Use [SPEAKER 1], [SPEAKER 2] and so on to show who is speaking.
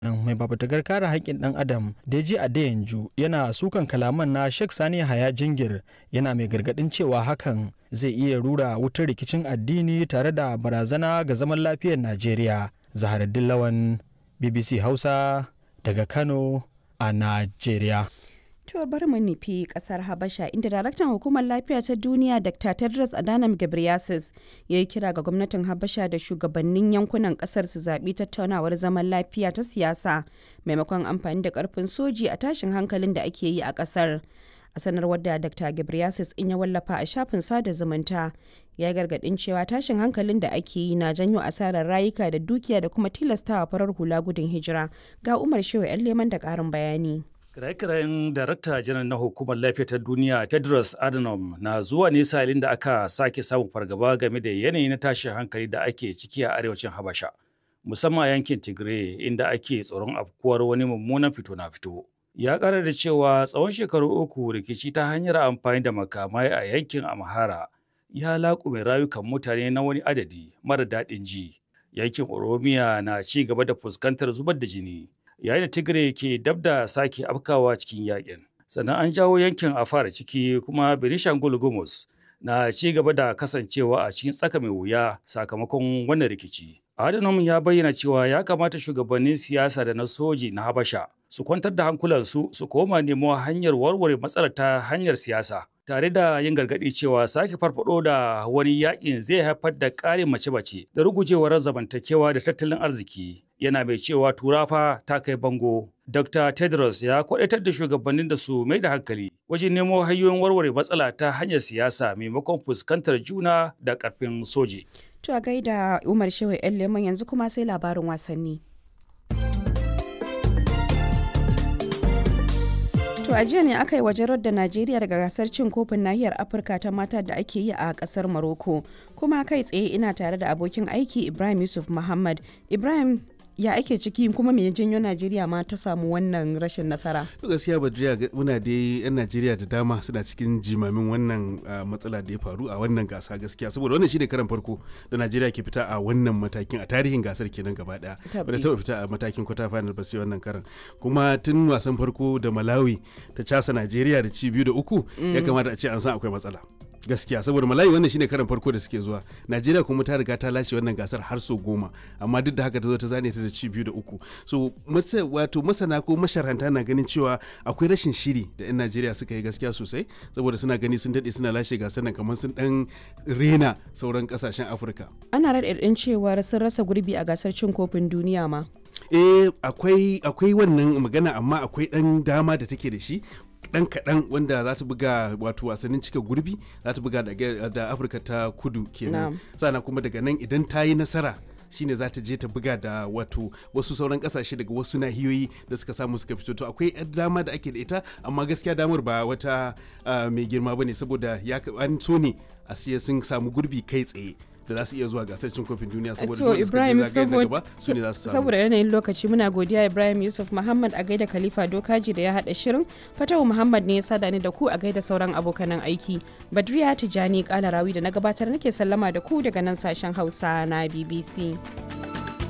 [SPEAKER 1] nan mai fafutukar kare haƙƙin ɗan adam deji adeyanju yana sukan kalaman na sheikh sani haya jingir yana mai gargaɗin cewa hakan zai iya rura wutar rikicin addini tare da barazana ga zaman lafiyar najeriya zaharaddin lawan bbc hausa daga kano a najeriya
[SPEAKER 2] To bari mu nufi kasar Habasha inda daraktan hukumar lafiya ta duniya Dr. Tedros Adhanom Ghebreyesus ya yi kira ga gwamnatin Habasha da shugabannin yankunan kasar su zaɓi tattaunawar zaman lafiya ta siyasa maimakon amfani da ƙarfin soji a tashin hankalin da ake yi a kasar. A sanarwar da Dr. Ghebreyesus in ya wallafa a shafin sada zumunta ya gargaɗin cewa tashin hankalin da ake yi na janyo asarar rayuka da dukiya da kuma tilastawa farar hula gudun hijira ga Umar Shehu 'yan leman da ƙarin bayani.
[SPEAKER 3] Kiraye-kirayen Darakta Janar na Hukumar Lafiya ta Duniya Tedros Adhanom na zuwa ne salin da aka sake samun fargaba game da yanayi na tashin hankali da ake ciki a arewacin Habasha, musamman a yankin Tigray inda ake tsoron afkuwar wani mummunan fito na fito. Ya ƙara da cewa tsawon shekaru uku rikici ta hanyar amfani da makamai a yankin Amhara ya laƙume rayukan mutane na wani adadi mara daɗin ji. Yankin Oromiya na ci gaba da fuskantar zubar da jini. yayin da tigray ke dab da sake afkawa cikin yakin sannan an jawo yankin a fara ciki kuma benishangul gumus na ci gaba da kasancewa a cikin tsaka mai wuya sakamakon wannan rikici adhanom ya bayyana cewa ya kamata shugabannin siyasa da na soji na habasha su kwantar da hankulansu su koma nemo hanyar warware matsalar ta hanyar siyasa tare da yin gargaɗi cewa sake farfado da wani yakin zai haifar da ƙarin mace-mace da rugujewar zamantakewa da tattalin arziki yana mai cewa turafa ta kai bango dr tedros ya kwadatar da shugabannin da su mai da hankali wajen nemo hanyoyin warware matsala ta hanyar siyasa maimakon fuskantar juna da ƙarfin soji
[SPEAKER 2] To a gaida Umar Shehu 'yan leman yanzu kuma sai labarin wasanni. To a jiya ne aka yi wajen da Najeriya daga gasar cin kofin nahiyar Afirka ta mata da ake yi a kasar Morocco. Kuma kai tsaye ina tare da abokin aiki Ibrahim Yusuf Muhammad. Ibrahim ya ake ciki kuma me janyo Najeriya ma ta samu wannan rashin nasara?
[SPEAKER 4] gaskiya Badriya muna dai yan Najeriya da dama suna cikin jimamin wannan matsala da ya faru a wannan gasa gaskiya saboda wannan shine karan farko da Najeriya ke fita a wannan matakin a tarihin gasar kenan gaba daya. Bada taba fita a matakin kwata final ba sai wannan karan. Kuma tun wasan farko da Malawi ta casa Najeriya da ci biyu da uku ya kamata a ce an san akwai matsala. gaskiya saboda malayi wannan shine karan farko da suke zuwa najeriya kuma ta riga ta lashe wannan gasar har so goma amma duk da haka ta zo ta zane ta da ci biyu da uku so wato masana ko masharhanta na ganin cewa akwai rashin shiri da yan najeriya suka yi gaskiya sosai saboda suna gani sun daɗe suna lashe gasar nan kamar sun dan rena sauran kasashen afirka
[SPEAKER 2] ana raɗaɗin cewar sun rasa gurbi a gasar cin kofin duniya ma
[SPEAKER 4] eh akwai akwai wannan magana amma akwai ɗan dama da take da shi dan kaɗan wanda za ta buga wato wasannin cika gurbi za ta buga da afirka ta kudu kenan sana kuma daga nan idan ta yi nasara shine za ta je ta buga da wato wasu sauran kasashe daga wasu nahiyoyi da suka samu suka fito to akwai dama da ake da ita amma gaskiya damar ba wata mai girma bane saboda ya an so ne a siya sun samu gurbi kai tsaye da za su iya zuwa gasar cin kofin duniya saboda
[SPEAKER 2] to Ibrahim saboda yanayin lokaci muna godiya Ibrahim Yusuf Muhammad a gaida Khalifa Dokaji da ya hada shirin Fatawu Muhammad ne ya sada ni da ku a gaida sauran abokanan aiki Badriya Tijani Kalarawi da na gabatar nake sallama da ku daga nan sashen Hausa na BBC.